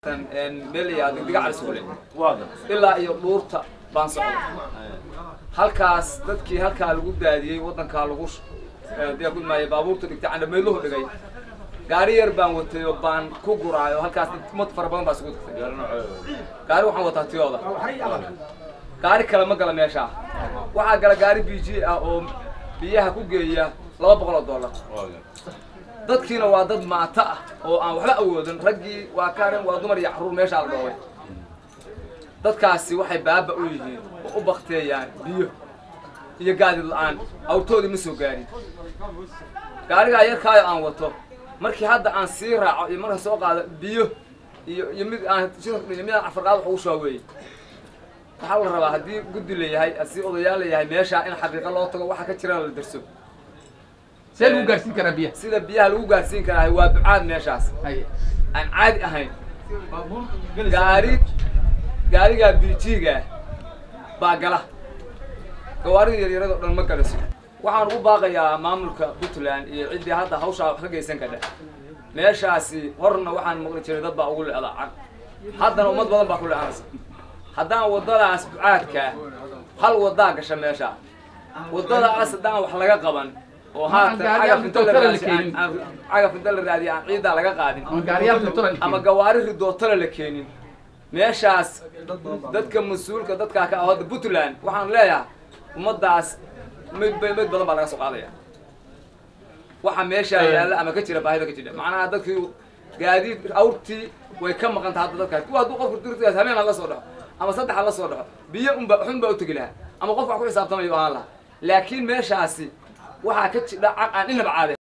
meel la yihahdo diga calisuule ilaa iyo dhuurta baan socda halkaas dadkii halkaa lagu daadiyey waddankaa lagu maayo baabuurta dhigtay candhameydluhu dhigay gaari yar baan watay oo baan ku guraayo halkaas mad fara badan baa isugu tagtay gaari waxaan wataa tiyooda gaari kale ma gala meeshaa waxaa gala gaari b g ah oo biyaha ku geeya laba boqol oo dollar dadkiina waa dad maata ah oo aan waxba awoodin raggii waa karen waa dumar iyo carruur meeshaa la dhoobay dadkaasi waxay baaba u yihiin oo u bakteeyaan biyo iyo gaadid la-aan awrtoodii ma soo gaarin gaarigaa yarkaayo aan wato markii hadda aan sii raaco iyo marka soo qaado biyo iyo iyo mid aan mid aan afarqaad wax ugu shuba weeye waxaa la rabaa haddii guddi layahay haddii odayaal layahay meeshaa in xaqiiqa loo tago waxa ka jirana la derso see lagu gaarsiin karaa biyaha sida biyaha lagu gaarsiin karaa waa ducaad meeshaas haye aan caadi ahayn gaari gaarigaa bijiga baa gala gawaarida yaryarada o dhan ma galaso waxaan ugu baaqayaa maamulka puntland iyo ciddii hadda hawshaa wax ka geysan kadhe meeshaasi horna waxaan maqli jiray dad baa ugu le'da can haddana ummad badan baa ku le'anaysa haddaan waddadaas ducaadkaa hal waddaa gasha meesha waddadaas haddaan wax laga qaban oo haatan cagaf inta la raadiy aan cagaf inta la raadiya aan ciiddaa laga qaadin ama gaariyaal filtran ama gawaari ridootana la keenin meeshaas dadka mas-uulka dadkaa ka ah hadda puntland waxaan leeyahay ummaddaas mid mid badan baa laga soo qaadaya waxa meeshaa yaalla ama ka jira baahida ka jira macnaha dadkii gaadiid awrtii way ka maqan tahay hadda dadkaas kuwa hadduu qofku dirtigaas habeen ha la soo dhaxo ama saddex ha la soo dhaxo biyo unba xun baa u tegi lahaa ama qof wax ku xisaabtamayo ahaan lahaa laakiin meeshaasi waxaa ka jidha aan inaba caade